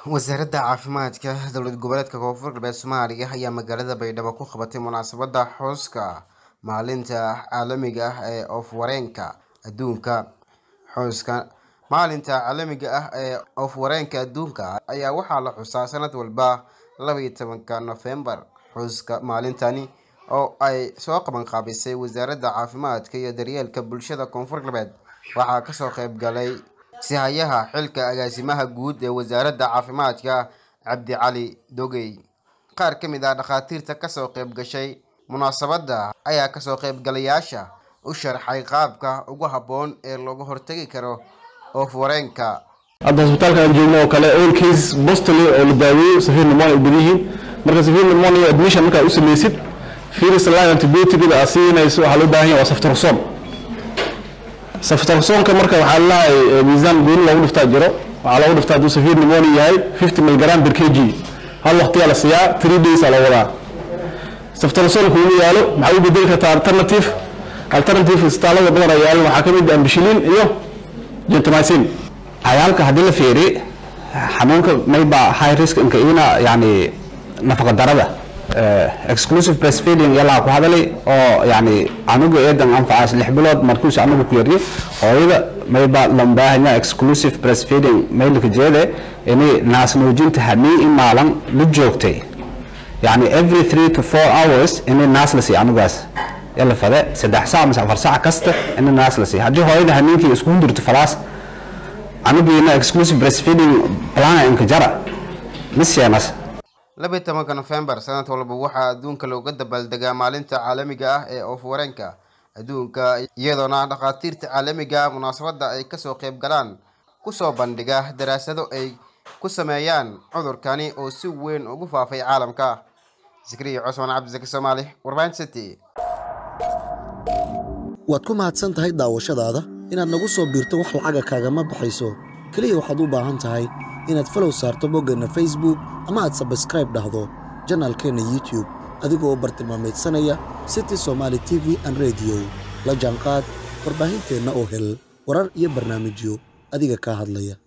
wasaaradda caafimaadka dowlad goboleedka koonfur galbeed soomaaliya ayaa magaalada baydhabo ku qabatay munaasabadda xuska maalinta caalamiga ah ee oof-wareenka adduunka xuska maalinta caalamiga ah ee oof-wareenka adduunka ayaa waxaa la xusaa sanad walba labaiyo tobanka nofembar xuska maalintani oo ay soo qaban qaabisay wasaaradda caafimaadka iyo daryeelka bulshada koonfur galbeed waxaa kasoo qayb galay sihayaha xilka agaasimaha guud ee wasaaradda caafimaadka cabdi cali dogey qaar ka mid ah dhakhaatiirta kasoo qayb gashay munaasabadda ayaa kasoo qaybgalayaasha u sharxay qaabka ugu habboon ee looga hortagi karo oof-wareenka hadda hosbitaalka aan joogno oo kale all case bostoli oo la daaweeyo safiir pneumonia ay badan yihiin marka safiir pneumonia admission markaa u samaysid virus line antibioticda aad siinayso waxaa loo baahan yahay waa saftarsoon saftarsoonka marka waxaa lalahay miisaan gooni loogu dhiftaa jiro waxaa loogu dhiftaa hadduu safiir pneumonia yahay 50 milligram per kg hal waqtiyaa la siiyaa 3 days aa la wadaa saftarsoon kuugu yaalo maxaa u bedeli kartaa alternative alternative istaalada badan ay yaalan waxaa ka mid ah ambishilin iyo gentamicin cayaalka haddii la fiiri xanuunka mayba high risk inka ina yani nafaqa darada exclusive breastfeeding yalaa ku hadalay oo yani anugu eedan anfacaas lix bilood markuus anugu ku yaryo hooyada mayba lambaahanya exclusive breastfeeding maylka jeede ini naasnuujinta hamii in maalan la joogtay yani every three to four hours ini naas la siiyo anugaas yala fade saddex saac mise afar saac kasta ini naas la siiyo haddii hooyada hamiinkii isku hundurto falaas anugiina exclusive breastfeeding plana inka jara miseenas laba iyo tobanka nofembar sanad walba waxaa adduunka looga dabaaldegaa maalinta caalamiga ah ee oof-wareenka adduunka iyadoona dhakhaatiirta caalamiga munaasabadda ay kasoo qayb galaan kusoo bandhiga daraasado ay ku sameeyaan cudurkani oo si weyn ugu faafay caalamka zikriya cusmaan cabdisaki soomaali warbaahin city waad ku mahadsan tahay daawashadaada inaad nagu soo biirto wax lacaga kaagama baxayso keliya waxaad u baahan tahay inaad falow saarto boggeenna facebook ama aad sabskraib dhahdo janaalkeenna youtube adigoo bartilmaamaydsanaya city somaali t v an rediyo la jaanqaad warbaahinteenna oo hel warar iyo barnaamijyo adiga kaa hadlaya